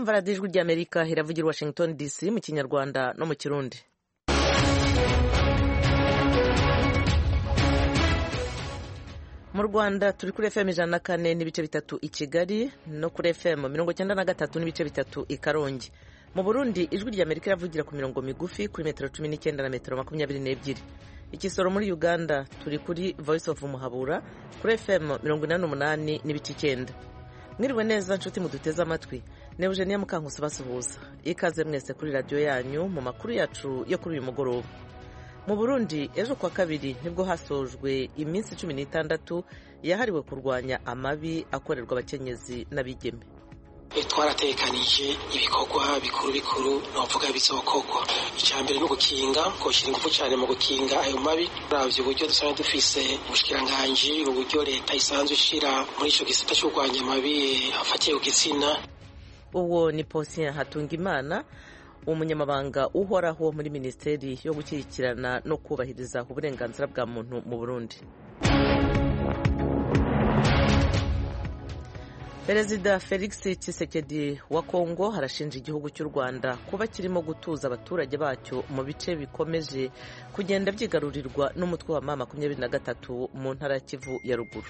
murumva radiyo ijwi ry'amerika iravugira washington dc mu kinyarwanda no mu kirundi mu rwanda turi kuri fm ijana na kane n'ibice bitatu i kigali no kuri fm mirongo icyenda na gatatu n'ibice bitatu i karongi mu burundi ijwi ry'amerika iravugira ku mirongo migufi kuri metero cumi n'icyenda na metero makumyabiri n'ebyiri ikisoro muri uganda turi kuri voice of muhabura kuri fm mirongo inani n'umunani n'ibice icyenda mwiriwe neza nshuti muduteze amatwi ni eugenia mukankusi basuhuza ikaze mwese kuri radiyo yanyu mu makuru yacu yo kuri uyu mugoroba mu burundi ejo kuwa kabiri nibwo hasojwe iminsi cumi n'itandatu yahariwe kurwanya amabi akorerwa abakenyezi n'abigeme twaratekanije ibikorwa bikuru bikuru novuga bizokorwa icya mbere ni ugukinga koshyira ingufu cyane mu gukinga ayo mabi uravye uburyo dusanzwe dufise ubushikiranganji uburyo leta isanzwe ishira muri ico gisata cyo kurwanya amabi afatiye ku gitsina uwo ni posien hatungimana umunyamabanga uhoraho muri minisiteri yo gushyigikirana no kubahiriza uburenganzira bwa muntu mu burundi perezida felix tshisekedi wa kongo harashinja igihugu cy'u rwanda kuba kirimo gutuza abaturage bacyo mu bice bikomeje kugenda byigarurirwa n'umutwe wa ma makumyabiri na gatatu mu ntara ya kivu ya ruguru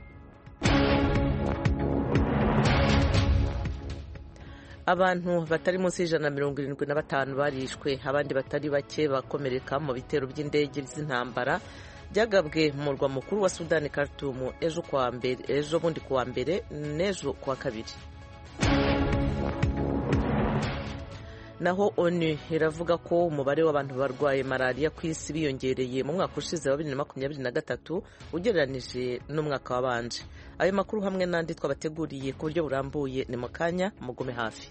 abantu batari munsi y'ijana na mirongo irindwi na batanu barishwe abandi batari bake bakomereka mu bitero by'indege z'intambara byagabwe mu murwa mukuru wa sudani Khartoum ejo kuwa mbere ejo bundi kuwa mbere n'ejo kuwa kabiri naho onu iravuga ko umubare w'abantu barwaye malariya ku isi biyongereye mu mwaka ushize wa bibiri na makumyabiri na gatatu ugereranije n'umwaka wabanje ayo makuru hamwe n'andi twabateguriye ku buryo burambuye ni mu kanya mugume hafi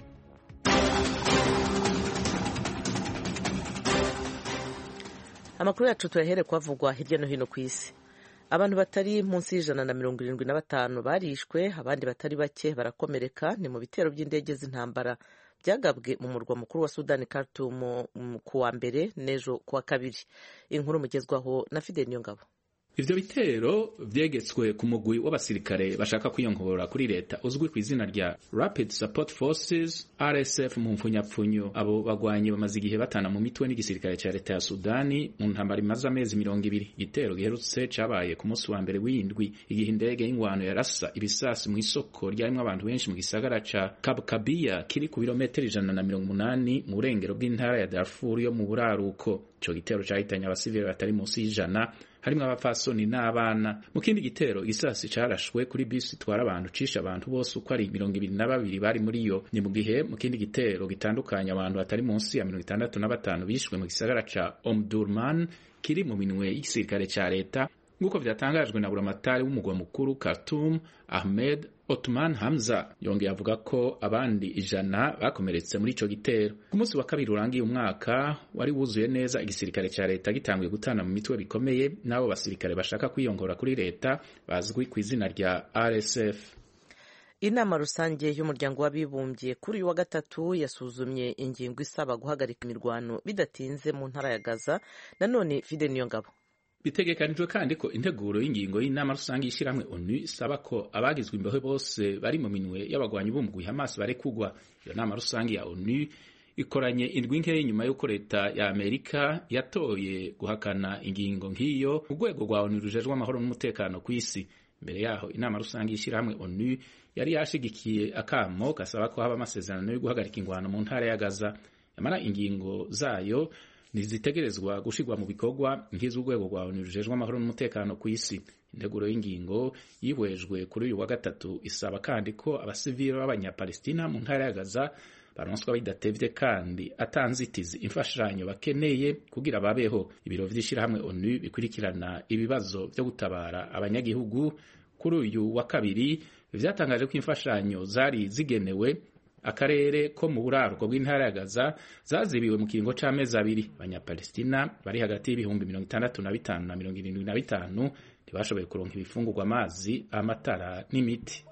amakuru yacu tuyahere kuhavugwa hirya no hino ku isi abantu batari munsi y'ijana na mirongo irindwi na batanu barishwe abandi batari bake barakomereka ni mu bitero by'indege z'intambara byagabwe mu murwa mukuru wa sudani Khartoum ku wa mbere n'ejo ku wa kabiri inkuru mugezwaho na fideli niyongabo ivyo bitero vyegetswe ku mugwi w'abasirikare bashaka kwiyongora kuri leta uzwi ku izina rya Rapid Support Forces RSF mu mpfunyapfunyo abo bagwanyi bamaze igihe batana mu mitwe n'igisirikare ca leta ya Sudani mu ntambara imaze amezi mirongo ibiri igitero giherutse cabaye ku munsi wa mbere w'indwi igihe indege y'ingwano yarasa ibisasi mu isoko ryarimwo abantu benshi mu gisagara ca Kabkabiya kiri ku birometero ijana na mirongo umunani mu burengero bw'intara ya Darfur yo mu buraruko ico gitero cahitanye abasivili batari munsi y'ijana harimwo abapfasoni n'abana mu kindi gitero igisasi carashwe kuri bisi itwara abantu cisha abantu bose uko ari mirongo ibiri na babiri bari muri yo ni mu gihe mu kindi gitero gitandukanye abantu batari munsi ya mirongo itandatu na batanu bishwe mu gisagara ca Omdurman kiri mu minwe y'igisirikare ca leta nk'uko vyatangajwe na buramatari w'umugwa mukuru Khartoum Ahmed Otman Hamza yongeye avuga ko abandi ijana bakomeretse muri ico gitero ku munsi wa kabiri urangiye umwaka wari wuzuye neza igisirikare ca leta gitanguye gutana mu mitwe bikomeye n'abo basirikare bashaka kwiyongora kuri leta bazwi ku izina rya RSF inama rusange y'umuryango w'abibumbye kuri uyu wa gatatu yasuzumye ingingo isaba guhagarika imirwano bidatinze mu ntara ya Gaza nanone Fide Niyongabo bitegekanijwe kandi ko integuro y'ingingo y'inama rusange y'ishyirahamwe onu isaba ko abagizwe imbeho bose bari mu minwe y'abagwanyi b'umugwi Hamas barekugwa iyo nama rusange ya onu ikoranye indwi nkeya nyuma y'uko leta ya Amerika yatoye guhakana ingingo nk'iyo mu rwego rwa onu rujejwe amahoro n'umutekano ku isi mbere yaho inama rusange y'ishyirahamwe onu yari yashigikiye akamo gasaba ko haba amasezerano yo guhagarika ingwano mu ntara ya Gaza yamara ingingo zayo ntizitegerezwa gushirwa mu bikorwa nk'iz'urwego rwa onu rujejwe amahoro n'umutekano ku isi integuro y'ingingo yihwejwe kuri uyu wa gatatu isaba kandi ko abasivili b'abanyapalestina mu ntara ya gaza baronswa bidatevye kandi atanzitizi imfashanyo bakeneye kugira babeho ibiro vy'ishirahamwe onu bikurikirana ibibazo vyo gutabara abanyagihugu kuri uyu wa kabiri vyatangaje ko imfashanyo zari zigenewe akarere ko mu buraruko bw'intara ya Gaza zazibiwe mu kiringo c'amezi abiri abanyapalestina bari hagati y'ibihumbi mirongo itandatu na bitanu na mirongo irindwi na bitanu ntibashoboye kuronka ibifungurwa amazi amatara n'imiti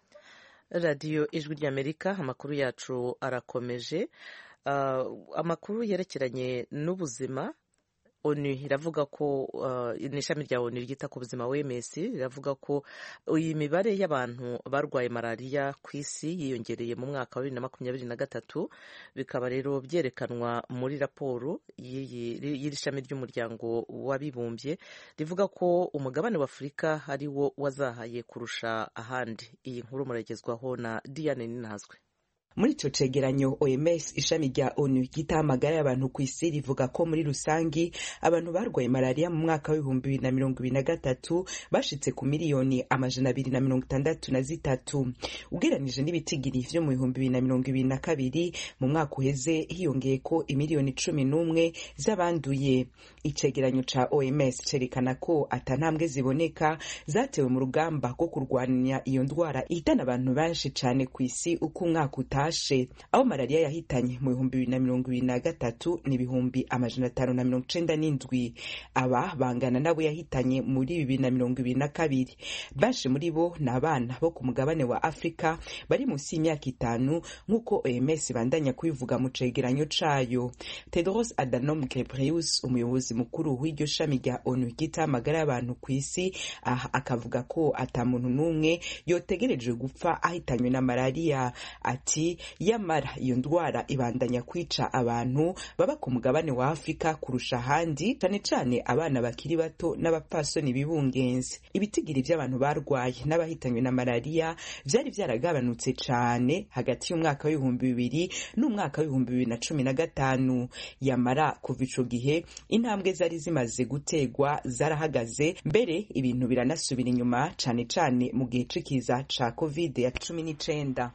radiyo ijwi ry'amerika amakuru yacu arakomeje uh, amakuru yerekeranye n'ubuzima onu iravuga ko ni ishami rya onu ryita ku buzima wms riravuga ko iyi mibare y'abantu barwaye malariya ku isi yiyongereye mu mwaka wa bibiri na makumyabiri na gatatu bikaba rero byerekanwa muri raporo y'iri shami ry'umuryango w'abibumbye rivuga ko umugabane wa afurika ari wo wazahaye kurusha ahandi iyi nkuru muragezwaho na diane ninazwe muri ico cegeranyo OMS ishami rya ONU ryitaho amagara y'abantu ku isi rivuga ko muri rusangi abantu barwaye malariya mu mwaka w'ibihumbi bibiri na mirongo ibiri na gatatu bashitse ku miliyoni amajana abiri na mirongo itandatu na zitatu ugereranije n'ibitigiri vyo mu bihumbi bibiri na mirongo ibiri na kabiri mu mwaka uheze hiyongeye ko imiliyoni cumi n'umwe z'abanduye icegeranyo ca OMS cerekana ko ata ntambwe ziboneka zatewe mu rugamba rwo kurwanya iyo ndwara ihitana abantu benshi cane ku isi uko umwaka uta tashe aho malariya yahitanye mu bihumbi bibiri na mirongo ibiri na gatatu ni ibihumbi amajana atanu na mirongo icenda n'indwi aba bangana nabo yahitanye muri bibiri na mirongo ibiri na kabiri benshi muri bo ni abana bo ku mugabane wa afurika bari munsi y'imyaka itanu nk'uko oms bandanya kubivuga mu cegeranyo cayo tedros adhanom ghebreyesus umuyobozi mukuru w'iryo shami rya onu ryita amagara y'abantu ku isi aha akavuga ko ata muntu n'umwe yotegerejwe gupfa ahitanywe na malariya ati yamara iyo ndwara ibandanya kwica abantu baba ku mugabane wa afurika kurusha ahandi cane cane abana bakiri bato n'abapfasoni bibungenze ibitigiri vy'abantu barwaye n'abahitanywe na malariya vyari vyaragabanutse cane hagati y'umwaka w'ibihumbi bibiri n'umwaka w'ibihumbi bibiri na cumi na gatanu yamara kuva ico gihe intambwe zari zimaze gutegwa zarahagaze mbere ibintu biranasubira inyuma cane cane mu gihe c'ikiza ca covid ya cumi n'icenda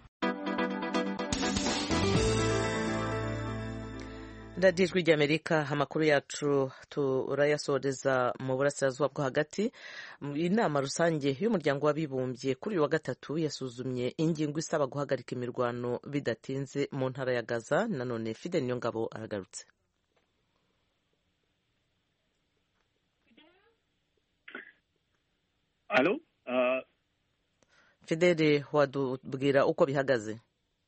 radiyo ijwi ry'amerika amakuru yacu turayasoreza mu burasirazuba bwo hagati inama rusange y'umuryango w'abibumbye kuri uyu wa gatatu yasuzumye ingingo isaba guhagarika imirwano bidatinze mu ntara ya gaza nanone fide niyo ngabo aragarutse alo fidele wadubwira uko bihagaze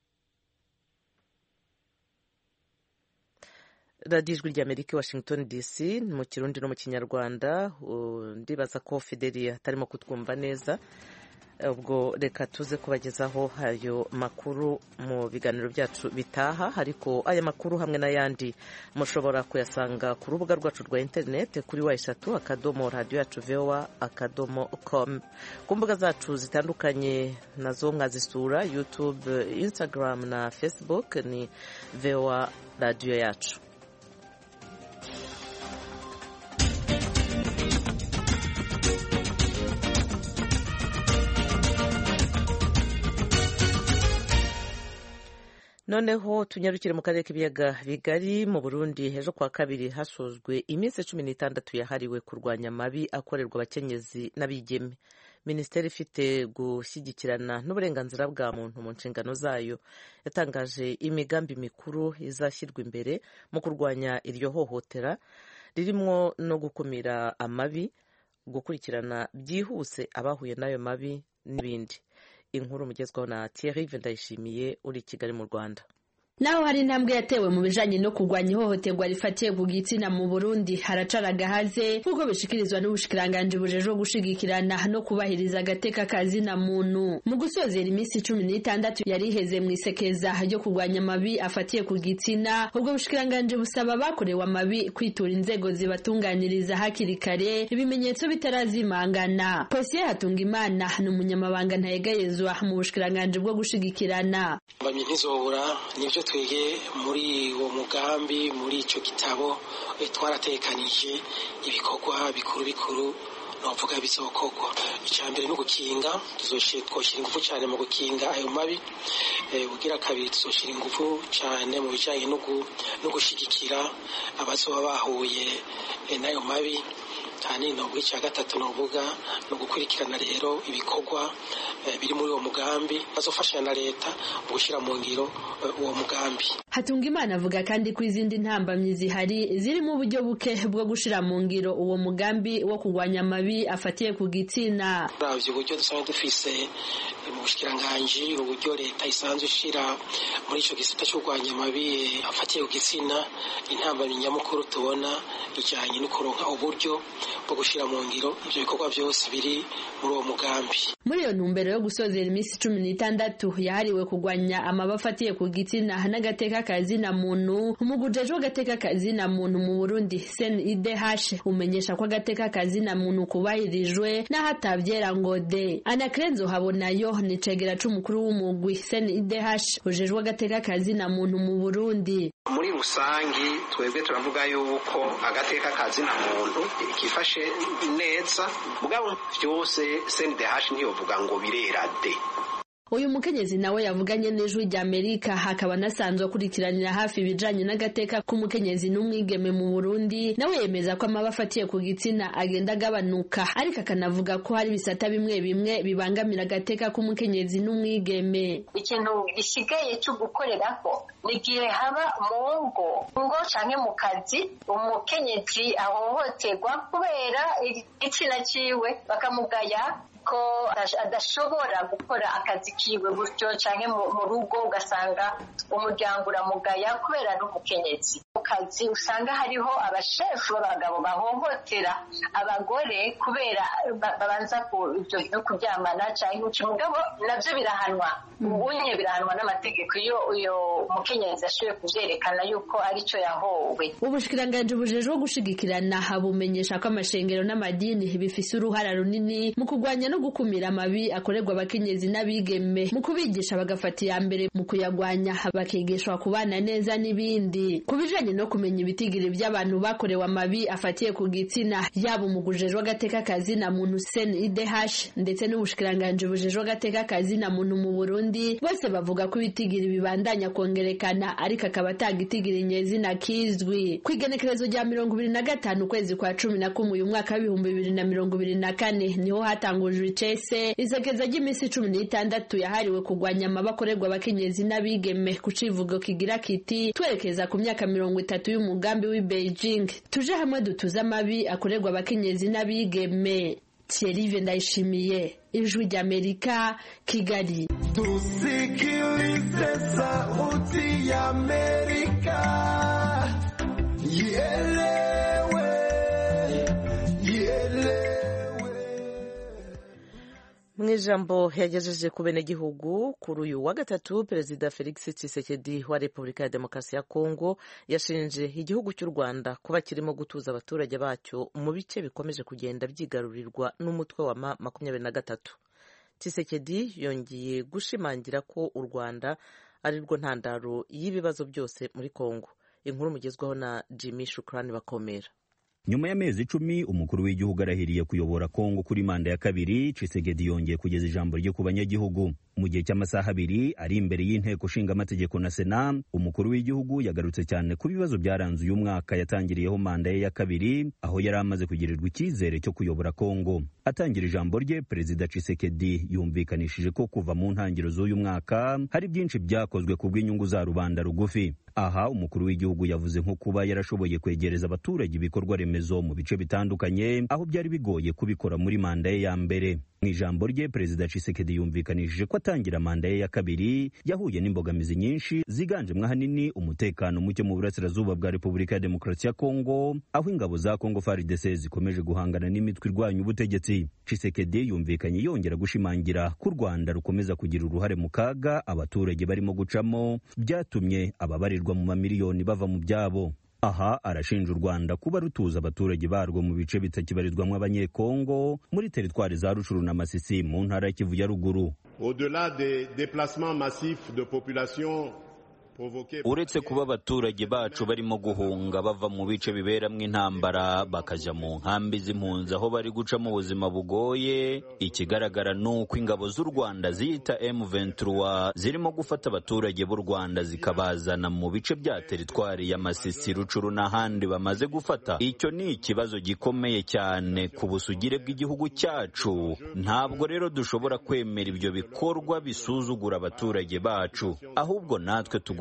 radiyo ijwi ry'amerika i washington dc mu kirundi no mu kinyarwanda ndibaza ko fideli atarimo kutwumva neza ubwo reka tuze kubagezaho ayo makuru mu biganiro byacu bitaha ariko aya makuru hamwe n'ayandi mushobora kuyasanga ku rubuga rwacu rwa interineti kuri wa eshatu akadomo radiyo yacu vowa akadomo komu ku mbuga zacu zitandukanye nazo mwazisura yutube instagram na facebook ni vowa radiyo yacu noneho tunyarukire mu karere k'ibiyaga bigari mu burundi ejo kwa kabiri hasojwe iminsi cumi n'itandatu yahariwe kurwanya amabi akorerwa abakenyezi n'abigeme minisiteri ifite gushyigikirana n'uburenganzira bwa muntu mu nshingano zayo yatangaje imigambi mikuru izashyirwa imbere mu kurwanya iryo hohotera ririmo no gukumira amabi gukurikirana byihuse abahuye n'ayo mabi n'ibindi inkuru mugezwaho na Thierry Ndayishimiye uri i Kigali mu Rwanda naho hari intambwe yatewe mu bijanye no kurwanya ihohoterwa rifatiye ku gitsina mu Burundi haracara agahaze nk'uko bishikirizwa n'ubushikiranganji bujejwe gushigikirana no kubahiriza agateka kazina muntu mu gusozera iminsi cumi n'itandatu yari iheze mu isekeza ryo kurwanya amabi afatiye ku gitsina ubwo bushikiranganji busaba abakorewe amabi kwitura inzego zibatunganiriza hakiri kare ibimenyetso bitarazimangana Posiye Hatungimana ni umunyamabanga ntayegayezwa mu bushikiranganji bwo gushigikirana mbamye ntizobura nibyo twege muri uwo mugambi muri icyo gitabo twaratekanije ibikorwa bikuru bikuru novuga bizokorwa icya mbere ni ugukinga twoshyira ingufu cyane mu gukinga ayo mabi ugira kabiri tuzoshyira ingufu cyane mu bijyanye no gushyigikira abazoba bahuye n'ayo mabi cyane novuga icya gatatu novuga ni ugukurikirana rero ibikorwa biri muri uwo mugambi bazofashanya na leta mu gushyira mu ngiro uwo mugambi Hatungimana avuga kandi ko izindi ntambamyi zihari zirimo uburyo buke bwo gushira mu ngiro uwo mugambi wo kurwanya amabi afatiye ku gitsina uravye uburyo dusanzwe dufise mu bushikiranganji uburyo leta isanzwe ishira muri ico gisata co kurwanya amabi afatiye ku gitsina intambamyi nyamukuru tubona ijanye no kuronka uburyo bwo gushira mu ngiro ivyo bikorwa vyose biri muri uwo mugambi muri iyo ntumbero yo gusozera iminsi cumi n'itandatu yahariwe kurwanya amabi afatiye ku gitsina n'agateka kazina muntu umugujejwe w'agateka kazina muntu mu burundi sen idh umenyesha ko agateka kazina muntu kubahirijwe n'aho atavyera ngo de anakrenzo habonayo ni cegera c'umukuru w'umugwi sen idh ujejwe agateka kazina muntu mu burundi muri rusangi twebwe turavuga yuko agateka kazina muntu kifashe neza mugabo vyose sndh ntiyovuga ngo birera de uyu mukenyezi nawe yavuganye n'ijwi rya amerika hakaba anasanzwe akurikiranira hafi ibijanye n'agateka k'umukenyezi n'umwigeme mu burundi nawe yemeza ko amaba afatiye ku gitsina agenda agabanuka ariko akanavuga ko hari ibisata bimwe bimwe bibangamira agateka k'umukenyezi n'umwigeme ikintu gisigaye cyo gukoreraho ni igihe haba mu ngo ngo canke mu kazi umukenyezi ahohoterwa kubera igitsina ciwe bakamugaya ko adashobora gukora akazi kiwe gutyo canke mu rugo ugasanga umuryango uramugaya kubera ari umukenyezi mu kazi usanga hariho abashefu b'abagabo bahohotera abagore kubera babanza ivyo vyo kuryamana canke uca mugabo navyo birahanwa ubunye birahanwa n'amategeko iyo uyo mukenyezi ashoboye kuvyerekana yuko arico yahowe ubushikiranganji bujejwe gushigikirana bumenyesha ko amashengero n'amadini bifise uruhara runini mu kurwanya no gukumira amabi akorerwa abakenyezi n'abigeme mu kubigisha bagafata iya mbere mu kuyagwanya bakigishwa kubana neza n'ibindi ku bijanye no kumenya ibitigiri by'abantu bakorewe amabi afatiye ku gitsina yaba umugujejwe agateka kazina muntu sen idh ndetse n'ubushikiranganji bujejwe agateka kazina muntu mu burundi bose bavuga ko ibitigiri bibandanya kongerekana ariko akaba atagitigiri nyezina kizwi ku igenekerezo rya mirongo ibiri na gatanu ukwezi kwa cumi na kumwe uyu mwaka w'ibihumbi bibiri na mirongo ibiri na kane niho hatangujwe icese isakeza ry'iminsi cumi n'itandatu yahariwe kurwanya amabi akorerwa abakenyezi n'abigeme ku civugo kigira kiti twerekeza ku myaka mirongo itatu y'umugambi w'i beijing tuje hamwe dutuze amabi akorerwa abakenyezi n'abigeme thierry ndayishimiye ijwi ry'amerika kigali tusikilize sauti ya amerika ielewe mu ijambo yagejeje ku benegihugu kuri uyu wa gatatu perezida felix tshisekedi wa repubulika ya demokarasi ya kongo yashinje igihugu cy'u rwanda kuba kirimo gutuza abaturage bacyo mu bice bikomeje kugenda byigarurirwa n'umutwe wa ma makumyabiri na gatatu tshisekedi yongeye gushimangira ko u rwanda ari rwo ntandaro y'ibibazo byose muri kongo inkuru mugezwaho na jimmy shukrani bakomera nyuma y'amezi icumi umukuru w'igihugu arahiriye kuyobora kongo kuri manda ya kabiri Tshisekedi yongeye kugeza ijambo rye ku banyagihugu mu gihe cy'amasaha abiri ari imbere y'inteko nshingamategeko na sena umukuru w'igihugu yagarutse cyane ku bibazo byaranze uyu mwaka yatangiriyeho manda ye ya kabiri aho yari amaze kugirirwa icyizere cyo kuyobora kongo atangira ijambo rye perezida Tshisekedi yumvikanishije ko kuva mu ntangiriro z'uyu mwaka hari byinshi byakozwe ku bw'inyungu za rubanda rugufi aha umukuru w'igihugu yavuze nko kuba yarashoboye kwegereza abaturage ibikorwa remezo mu bice bitandukanye aho byari bigoye kubikora muri manda ye ya mbere mu ijambo rye perezida Tshisekedi yumvikanishije ko atangira manda ye ya kabiri yahuye n'imbogamizi nyinshi ziganjemo ahanini umutekano muke mu burasirazuba bwa repubulika ya demokarasi ya kongo aho ingabo za kongo FARDC zikomeje guhangana n'imitwe irwanya ubutegetsi Tshisekedi yumvikanye yongera gushimangira ko u rwanda rukomeza kugira uruhare mu kaga abaturage barimo gucamo byatumye ababarirwa mu mamiliyoni bava mu byabo aha arashinja u rwanda kuba rutuza abaturage barwo mu bice bitakibarizwamo abanyekongo muri teritwari za rucuru na masisi mu ntara ya kivu ya ruguru au-delà des déplacements massifs de population uretse kuba abaturage bacu barimo guhunga bava mu bice biberamo intambara bakajya mu nkambi z'impunzi aho bari guca mu buzima bugoye ikigaragara ni uko ingabo z'u rwanda ziyita M23 zirimo gufata abaturage b'u rwanda zikabazana mu bice bya teritwari ya masisi rucuru n'ahandi bamaze gufata icyo ni ikibazo gikomeye cyane ku busugire bw'igihugu cyacu ntabwo rero dushobora kwemera ibyo bikorwa bisuzugura abaturage bacu ahubwo natwe tugomba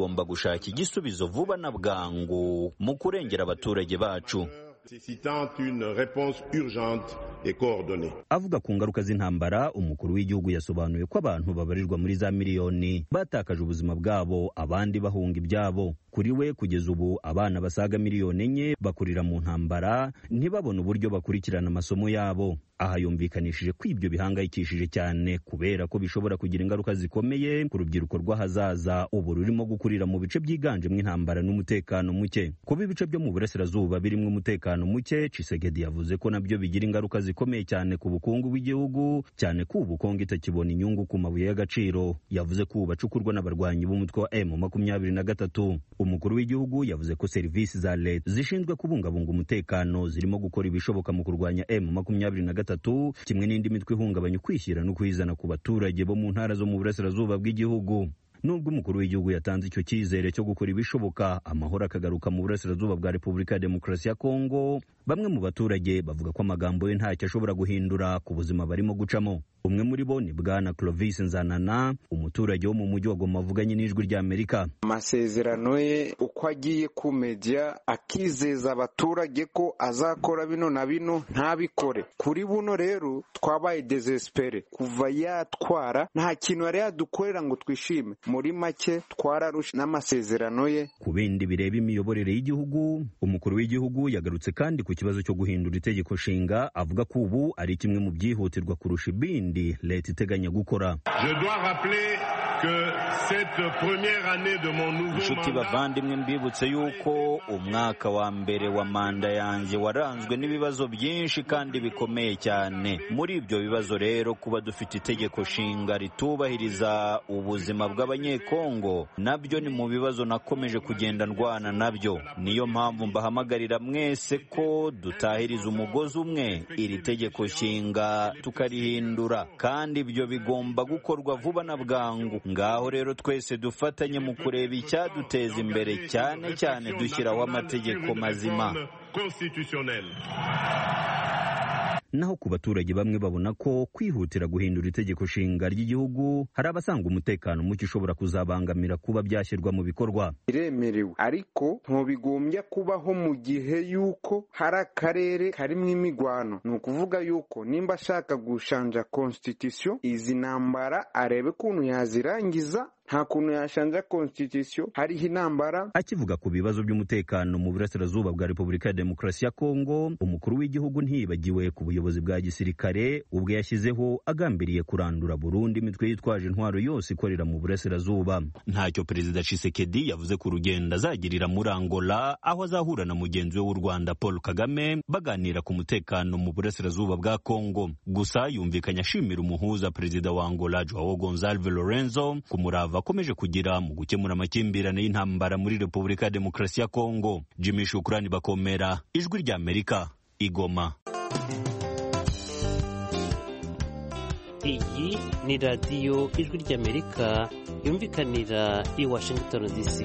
tugomba gushaka igisubizo vuba na bwangu mu kurengera abaturage bacu nécessitant une réponse urgente et coordonnée. avuga ku ngaruka z'intambara umukuru w'igihugu yasobanuye ko abantu babarirwa muri za miliyoni batakaje ubuzima bwabo abandi bahunga ibyabo kuri we kugeza ubu abana basaga miliyoni enye bakurira mu ntambara ntibabone uburyo bakurikirana amasomo yabo aha yumvikanishije ko ibyo bihangayikishije cyane kubera ko bishobora kugira ingaruka zikomeye ku rubyiruko rw'ahazaza ubu rurimo gukurira mu bice byiganjemo intambara n'umutekano muke kuba ibice byo mu burasirazuba birimo umutekano muke Tshisekedi yavuze ko nabyo bigira ingaruka zikomeye cyane ku bukungu bw'igihugu cyane ko ubu Kongo itakibona inyungu ku mabuye y'agaciro yavuze ko ubu bacukurwa n'abarwanyi b'umutwe wa M makumyabiri na gatatu umukuru w'igihugu yavuze ko serivisi za leta zishinzwe kubungabunga umutekano zirimo gukora ibishoboka mu kurwanya M makumyabiri na gatatu kimwe n'indi mitwe ihungabanya ukwishyira no kwizana ku baturage bo mu ntara zo mu burasirazuba bw'igihugu nubwo umukuru w'igihugu yatanze icyo cyizere cyo gukora ibishoboka amahoro akagaruka mu burasirazuba bwa repubulika ya demokarasi ya kongo bamwe mu baturage bavuga ko amagambo ye ntacyo ashobora guhindura ku buzima barimo gucamo umwe muri bo ni bwana clovis nzanana umuturage wo mu mujyi wa goma avuganye n'ijwi ry'amerika amasezerano ye uko agiye ku media akizeza abaturage ko azakora bino na bino ntabikore kuri buno rero twabaye desespere kuva yatwara nta kintu yari yadukorera ngo twishime muri make twararushe n'amasezerano ye ku bindi bireba imiyoborere y'igihugu umukuru w'igihugu yagarutse kandi ku kibazo cyo guhindura itegeko nshinga avuga ko ubu ari kimwe mu byihutirwa kurusha ibindi leta iteganya gukora Je dois rappeler que cette première année de mon nouveau inshuti mandat bavandimwe mbibutse yuko umwaka wa mbere wa manda yanjye waranzwe n'ibibazo byinshi kandi bikomeye cyane muri ibyo bibazo rero kuba dufite itegeko nshinga ritubahiriza ubuzima bw'abanyekongo nabyo ni mu bibazo nakomeje kugenda ndwana nabyo niyo mpamvu mbahamagarira mwese ko dutahiriza umugozi umwe iri tegeko nshinga tukarihindura kandi ibyo bigomba gukorwa vuba na bwangu ngaho rero twese dufatanye mu kureba icyaduteza imbere cyane cyane dushyiraho amategeko mazima constitutionnel. naho ku baturage bamwe babona ko kwihutira guhindura itegeko nshinga ry'igihugu hari abasanga umutekano muke ushobora kuzabangamira kuba byashyirwa mu bikorwa biremerewe ariko ntubigombya kubaho mu gihe yuko hari akarere karimo imigwano ni ukuvuga yuko nimba ashaka gushanja constitution izi ntambara arebe ukuntu yazirangiza nta kuntu yashanja constitution hariho intambara akivuga ku bibazo by'umutekano mu burasirazuba bwa repubulika ya demokarasi ya kongo umukuru w'igihugu ntiyibagiwe ku buyobozi bwa gisirikare ubwo yashyizeho agambiriye kurandura burundu imitwe yitwaje intwaro yose ikorera mu burasirazuba ntacyo perezida Tshisekedi yavuze ku rugendo azagirira muri angola aho azahura na mugenzi we w'u rwanda paul kagame baganira ku mutekano mu burasirazuba bwa kongo gusa yumvikanye ashimira umuhuza perezida wa angola joao gonzalve lorenzo ku murava akomeje kugira mu gukemura amakimbirane y'intambara muri repubulika ya demokarasi ya kongo jimmy shukurani bakomera ijwi ry'amerika igoma iyi ni radiyo ijwi ry'amerika yumvikanira i washington dc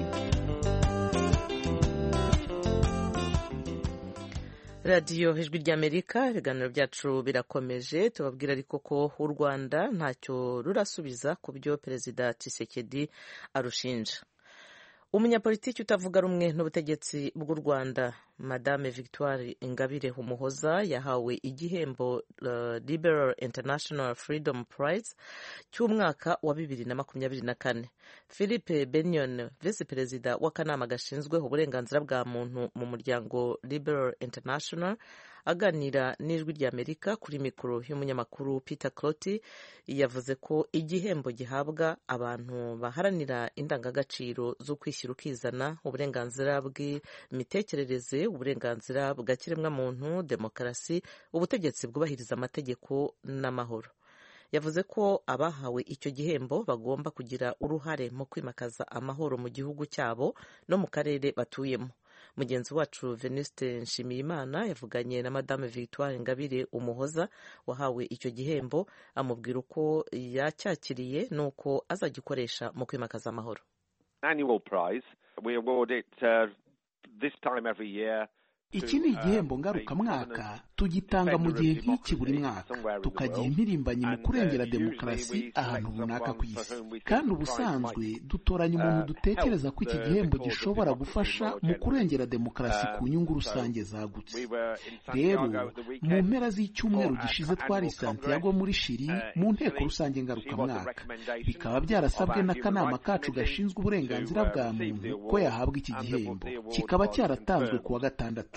radiyo ijwi ry'amerika ibiganiro byacu birakomeje tubabwira ariko ko u rwanda ntacyo rurasubiza ku byo perezida Tshisekedi arushinja umunyapolitiki utavuga rumwe n'ubutegetsi bw'u rwanda madame victoire ingabire umuhoza yahawe igihembo uh, liberal international freedom prize cy'umwaka wa bibiri na makumyabiri na kane philippe benyon visi perezida w'akanama gashinzwe uburenganzira bwa muntu mu muryango liberal international aganira n'ijwi ry'amerika kuri mikoro y'umunyamakuru peter cloti yavuze ko igihembo gihabwa abantu baharanira indangagaciro zo kwishyira ukizana uburenganzira bw'imitekerereze uburenganzira bwa kiremwamuntu demokarasi ubutegetsi bwubahiriza amategeko n'amahoro yavuze ko abahawe icyo gihembo bagomba kugira uruhare mu kwimakaza amahoro mu gihugu cyabo no mu karere batuyemo mugenzi wacu venuste nshimiyimana yavuganye na madame victoire ingabire umuhoza wahawe icyo gihembo amubwira uko yacyakiriye n'uko azagikoresha mu kwimakaza amahoro annual prize. We award it uh, this time every year iki ni igihembo ngarukamwaka tugitanga mu gihe nk'iki buri mwaka tukagiha impirimbanyi mu kurengera demokarasi ahantu runaka ku isi kandi ubusanzwe dutoranya umuntu dutekereza ko iki gihembo gishobora gufasha mu kurengera demokarasi ku nyungu rusange zagutse rero mu mpera z'icyumweru gishize twari santiago muri shiri mu nteko rusange ngarukamwaka bikaba byarasabwe n'akanama kacu gashinzwe uburenganzira bwa muntu ko yahabwa iki gihembo kikaba cyaratanzwe ku wa gatandatu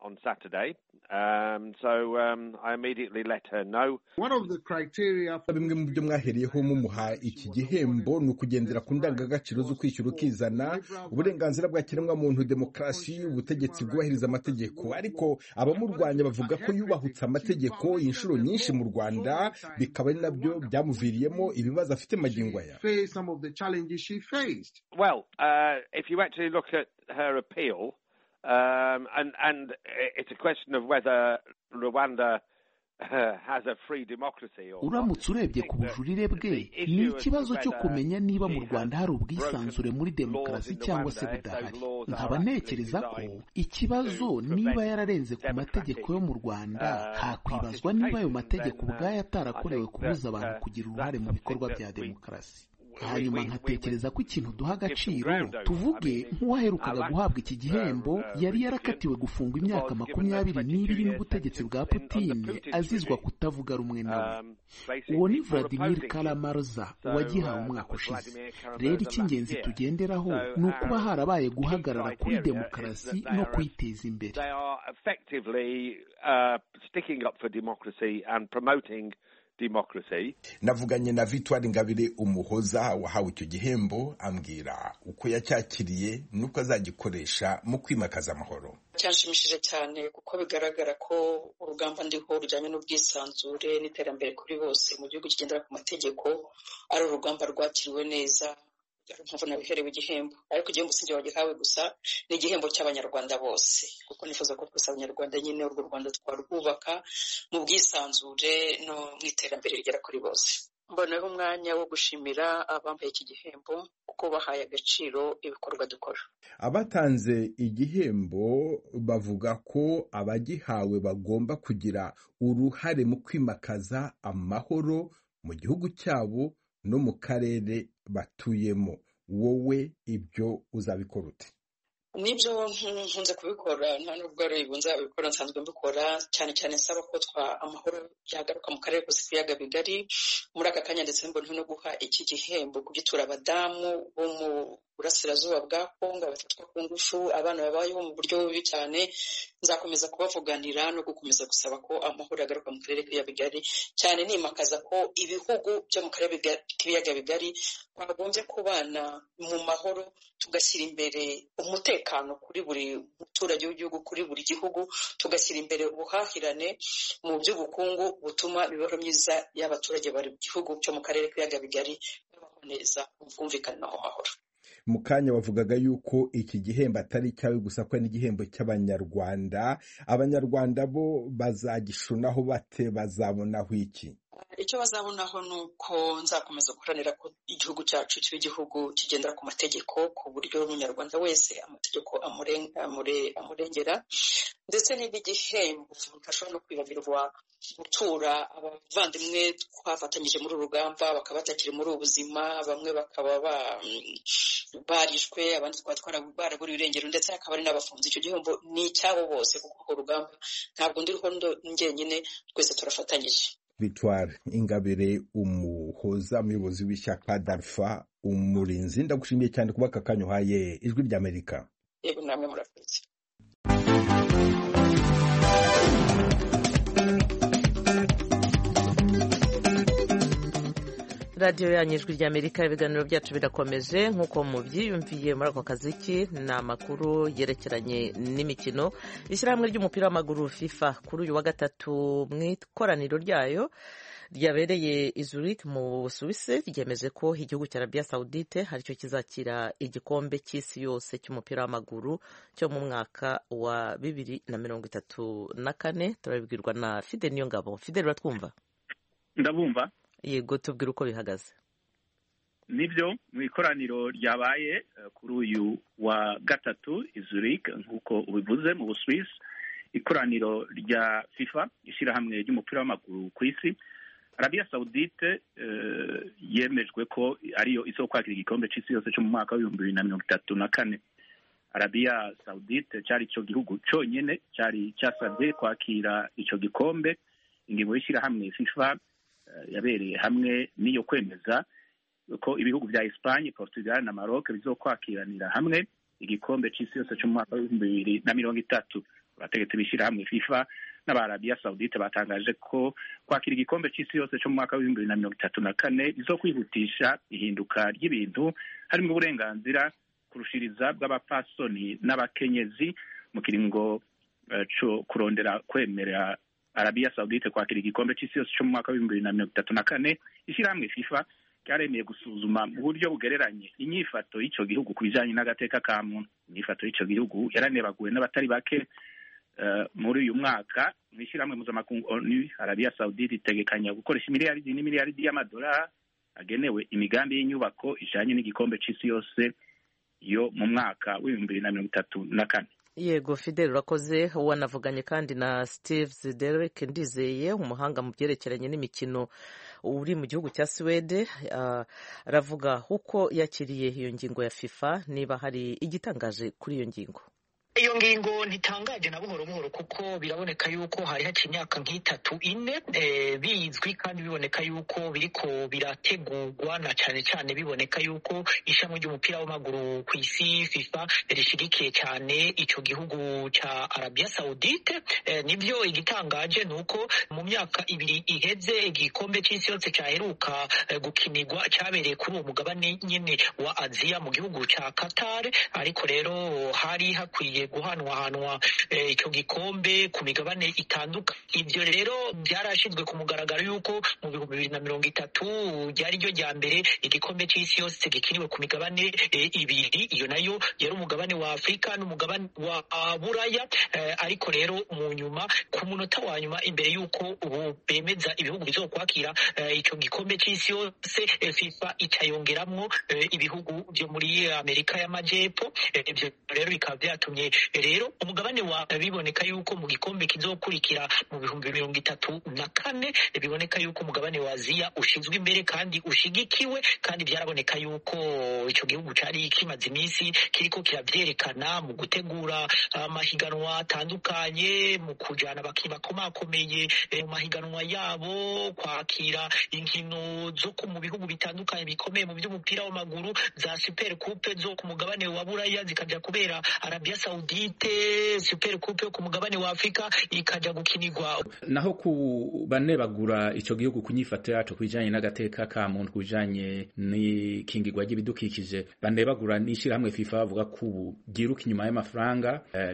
bimwe mu byo mwahereyeho mumuha iki gihembo ni ukugendera ku ndangagaciro zo kwishyura ukizana uburenganzira bwa kiremwamuntu demokarasi ubutegetsi bwubahiriza amategeko ariko abamurwanya bavuga ko yubahutse amategeko inshuro nyinshi mu rwanda bikaba ari nabyo byamuviriyemo ibibazo afite magingo aya Well, uh, if you actually look at her appeal, um, and, and it's a question of whether Rwanda has a free democracy or uramutse urebye ku bujurire bwe ni ikibazo cyo kumenya niba mu rwanda hari ubwisanzure muri demokarasi cyangwa se budahari nkaba ntekereza ko ikibazo niba yararenze ku mategeko yo mu rwanda hakwibazwa niba ayo mategeko ubwayo atarakorewe kubuza abantu kugira uruhare mu bikorwa bya demokarasi hanyuma nkatekereza ko ikintu duha agaciro tuvuge nk'uwaherukaga guhabwa iki gihembo yari yarakatiwe gufungwa imyaka makumyabiri n'ibiri n'ubutegetsi bwa putine azizwa kutavuga rumwe nawe uwo ni vladimir karamarza uwagihawe umwaka ushize rero icy'ingenzi tugenderaho ni ukuba harabaye guhagarara kuri demokarasi no kuyiteza imbere democracy navuganye na Victoire Ingabire umuhoza wahawe icyo gihembo ambwira uko yacyakiriye nuko azagikoresha mu kwimakaza amahoro cyanshimishije cyane kuko bigaragara ko urugamba ndiho rujyanye n'ubwisanzure n'iterambere kuri bose mu gihugu kigendera ku mategeko ari urugamba rwakiriwe neza mpamvu nabiherewe igihembo ariko igihembo sinjye wagihawe gusa ni igihembo cy'abanyarwanda bose kuko nifuza ko twese abanyarwanda nyine urwo rwanda twarwubaka mu bwisanzure no mu iterambere rigera kuri bose mboneho umwanya wo gushimira abambaye iki gihembo kuko bahaye agaciro ibikorwa dukora abatanze igihembo bavuga ko abagihawe bagomba kugira uruhare mu kwimakaza amahoro mu gihugu cyabo no mu karere batuyemo wowe ibyo uzabikora ute nibyo nkunze kubikora nta nubwo ari ubu nzabikora nsanzwe mbikora cyane cyane nsaba ko twa amahoro yagaruka mu karere kose k'ibiyaga bigari muri aka kanya ndetse mbona no guha iki gihembo kugitura abadamu bo mu burasirazuba bwa kongo bafatwa ku ngufu abana babayeho mu buryo bubi cyane nzakomeza kubavuganira no gukomeza gusaba ko amahoro yagaruka mu karere k'ibiyaga bigari cyane nimakaza ko ibihugu byo mu karere k'ibiyaga bigari twagombye kubana mu mahoro tugashyira imbere umutekano kuri buri muturage w'igihugu kuri buri gihugu tugashyira imbere ubuhahirane mu by'ubukungu butuma imibereho myiza y'abaturage bari mu gihugu cyo mu karere k'ibiyaga bigari babaho neza mu bwumvikane no mu mahoro mu kanya wavugaga yuko iki gihembo atari icyawe gusa ko n'igihembo cy'abanyarwanda abanyarwanda bo bazagishunaho bate bazabonaho iki icyo bazabonaho ni uko nzakomeza guharanira ko igihugu cyacu kiba igihugu kigendera ku mategeko ku buryo umunyarwanda wese amategeko amurengera ndetse n'igihembo ntashobora no kwibagirwa gutura abavandimwe twafatanyije muri uru rugamba bakaba batakiri muri ubu buzima bamwe bakaba barishwe abandi twaba baraburiwe irengero ndetse hakaba hari n'abafunze icyo gihembo ni icyabo bose kuko urwo rugamba ntabwo ndiriho njyenyine twese turafatanyije Victoire Ingabire umuhoza umuyobozi w'ishyaka Darfa umurinzi ndagushimiye cyane kuba aka kanya uhaye ijwi ry'Amerika yego namwe murakoze radiyo yanyu ijwi ry'amerika ibiganiro byacu birakomeje nk'uko mubyiyumviye muri ako kaziki ni amakuru yerekeranye n'imikino ishyirahamwe ry'umupira w'amaguru fifa kuri uyu wa gatatu mu ikoraniro ryayo ryabereye i Zurich mu busuwisi ryemeje ko igihugu cya arabiya sawudite aricyo kizakira igikombe cy'isi yose cy'umupira w'amaguru cyo mu mwaka wa bibiri na mirongo itatu na kane turabibwirwa na fide niyo ngabo fide uratwumva ndabumva yego tubwire uko bihagaze nibyo mu ikoraniro ryabaye kuri uyu wa gatatu i Zurich nk'uko ubivuze mu busuwisi ikoraniro rya fifa ishyirahamwe ry'umupira w'amaguru ku isi arabiya sawudite yemejwe ko ariyo izo kwakira igikombe cy'isi yose cyo mu mwaka w'ibihumbi bibiri na mirongo itatu na kane arabiya sawudite cyari icyo gihugu cyonyine cyari cyasabye kwakira icyo gikombe ingingo y'ishyirahamwe fifa yabereye hamwe n'iyo kwemeza ko ibihugu bya Espagne Portugal na Maroc bizokwakiranira hamwe igikombe cy'isi yose cyo mu mwaka w'ibihumbi bibiri na mirongo itatu abategetsi b'ishyirahamwe FIFA n'abarabiya Saudite batangaje ko kwakira igikombe cy'isi yose cyo mu mwaka w'ibihumbi bibiri na mirongo itatu na kane bizokwihutisha ihinduka ry'ibintu harimo uburenganzira kurushiriza bw'abapfasoni n'abakenyezi mu kiringo uh, co kurondera kwemerera arabiya Saudite kwakira igikombe cy'isi yose cyo mu mwaka w'ibihumbi bibiri na mirongo itatu na kane ishyirahamwe FIFA ryaremeye gusuzuma mu buryo bugereranye inyifato y'icyo gihugu ku bijyanye n'agateka ka muntu inyifato y'icyo gihugu yaranebaguwe n'abatari bake muri uyu mwaka mu ishyirahamwe mpuzamakungu onu arabiya sawudite itegekanya gukoresha imiliyaridi n'imiliyaridi y'amadolari agenewe imigambi y'inyubako ijyanye n'igikombe cy'isi yose yo mu mwaka w'ibihumbi bibiri na mirongo itatu na kane yego fidel urakoze wanavuganye kandi na steve ziderek ndizeye umuhanga mu byerekeranye n'imikino uri mu gihugu cya suwede aravuga uko yakiriye iyo ngingo ya fifa niba hari igitangaje kuri iyo ngingo iyo ngingo ntitangaje na buhoro buhoro kuko biraboneka yuko hari haciye imyaka nk'itatu ine bizwi kandi biboneka yuko biriko birategurwa na cyane cyane biboneka yuko ishami ry'umupira w'amaguru ku isi fifa rishigikiye cyane ico gihugu ca arabiya sawudite nibyo igitangaje ni uko mu myaka ibiri iheze igikombe c'isi yose caheruka gukinirwa cabereye kuri uwo mugabane nyene wa aziya mu gihugu ca qatar ariko rero hari hakwiye guhanwahanwa icyo gikombe ku migabane itandukanye ibyo rero byarashyizwe ku mugaragaro y'uko mu bihumbi bibiri na mirongo itatu ryari ryo rya mbere igikombe cy'isi yose gikiniwe ku migabane ibiri iyo nayo yari umugabane wa afurika n'umugabane wa buraya ariko rero mu nyuma ku munota wa nyuma imbere y'uko ubu bemeza ibihugu bizokwakira icyo gikombe cy'isi yose fifa icayongeramwo ibihugu byo muri amerika y'amajyepfo ibyo rero bikaba byatumye rero umugabane wa biboneka yuko mu gikombe kizokurikira mu bihumbi mirongo itatu na kane biboneka yuko umugabane wa aziya ushinzwe imbere kandi ushigikiwe kandi byaraboneka yuko icyo gihugu cyari kimaze iminsi kiriko kiravyerekana mu gutegura amahiganwa atandukanye mu kujana bakomakomeye mu mahiganwa yabo kwakira inkino zo mu bihugu bitandukanye bikomeye mu by'umupira w'amaguru za super coupe zo ku mugabane wa buraya zikaja kubera arabiya saudite super coupe yo ku mugabane wa afurika ikaja gukinirwa naho ku bane bagura ico gihugu ku nyifato yaco ku bijanye n'agateka ka muntu ku bijanye n'ikingirwa ry'ibidukikije bane bagura n'ishirahamwe fifa bavuga ko ubu ryiruka inyuma y'amafaranga uh,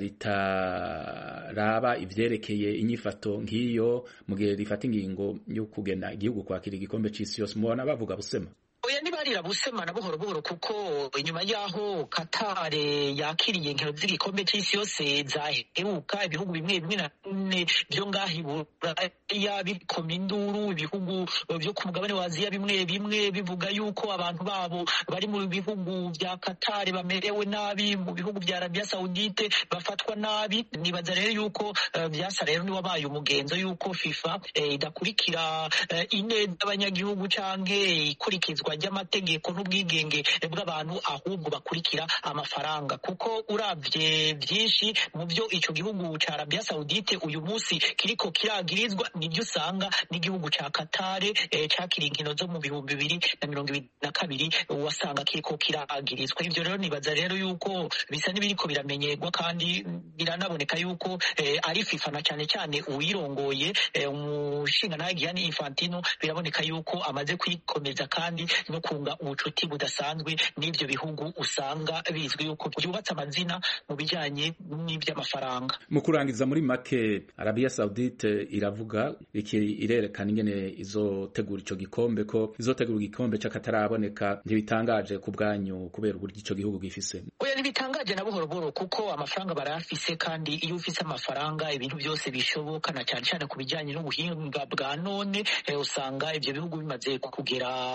ritaraba ivyerekeye inyifato nk'iyo mu gihe rifata ingingo yo kugena igihugu kwakira igikombe c'isi yose mubona bavuga busema oya ntibarira busema na buhoro buhoro kuko inyuma y'aho katare yakiriye inkino z'igikombe cy'isi yose zaheruka ibihugu bimwe bimwe na bimwe byo ngaha iburaya bikoma induru ibihugu byo ku mugabane wa aziya bimwe bimwe bivuga yuko abantu babo bari mu bihugu bya katare bamerewe nabi mu bihugu bya arabiya sawudite bafatwa nabi nibaza rero yuko byasa rero niwabaye umugenzo yuko fifa idakurikira ineza y'abanyagihugu canke ikurikizwa ry'amategeko n'ubwigenge bw'abantu ahubwo bakurikira amafaranga kuko uravye byinshi mu byo ico gihugu ca Arabia Saudite uyu munsi kiriko kiragirizwa nibyo usanga n'igihugu ca Katare eh, cakira inkino zo mu bihumbi bibiri na mirongo ibiri na kabiri wasanga kiriko kiragirizwa ivyo rero nibaza rero yuko bisa n'ibiriko biramenyerwa kandi biranaboneka yuko eh, ari FIFA na cane cane uwirongoye eh, umushinga nawe Gianni Infantino biraboneka yuko amaze kwikomeza kandi no kunga ubucuti budasanzwe n'ivyo bihugu usanga bizwi yuko byubatse amazina mu bijanye n'ivy'amafaranga mu kurangiza muri make Arabia Saudite iravuga iki irerekana ingene izotegura ico gikombe ko izotegura igikombe c'akataraboneka ntibitangaje ku bwanyu kubera uburyo ico gihugu gifise oya ntibitangaje na buhoro buhoro kuko amafaranga barayafise kandi iyo ufise amafaranga ibintu byose bishoboka na cyane cyane ku bijyanye n'ubuhinga bwa none usanga ivyo bihugu bimaze kugera kure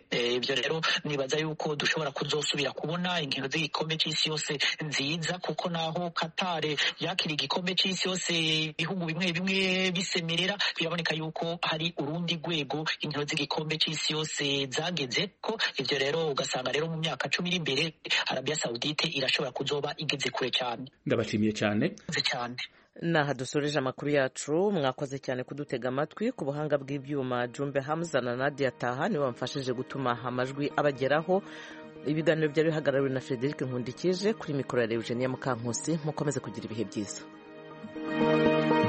ibyo rero nibaza yuko dushobora kuzosubira kubona inkino z'igikombe cy'isi yose nziza kuko naho katare yakira igikombe cy'isi yose ibihugu bimwe bimwe bisemerera biraboneka yuko hari urundi rwego inkino z'igikombe cy'isi yose zageze ko ibyo rero ugasanga rero mu myaka cumi iri imbere arabiya sawudite irashobora kuzoba igeze kure cyane ndabashimiye cyane cyane naha dusoreje amakuru yacu mwakoze cyane kudutega amatwi ku buhanga bw'ibyuma jumbe hamza na nadia taha nibo bamfashije gutuma amajwi abageraho ibiganiro byari bihagarariwe na frederic nkundikije kuri mikoro ya eugenia mukankusi mukomeze kugira ibihe byiza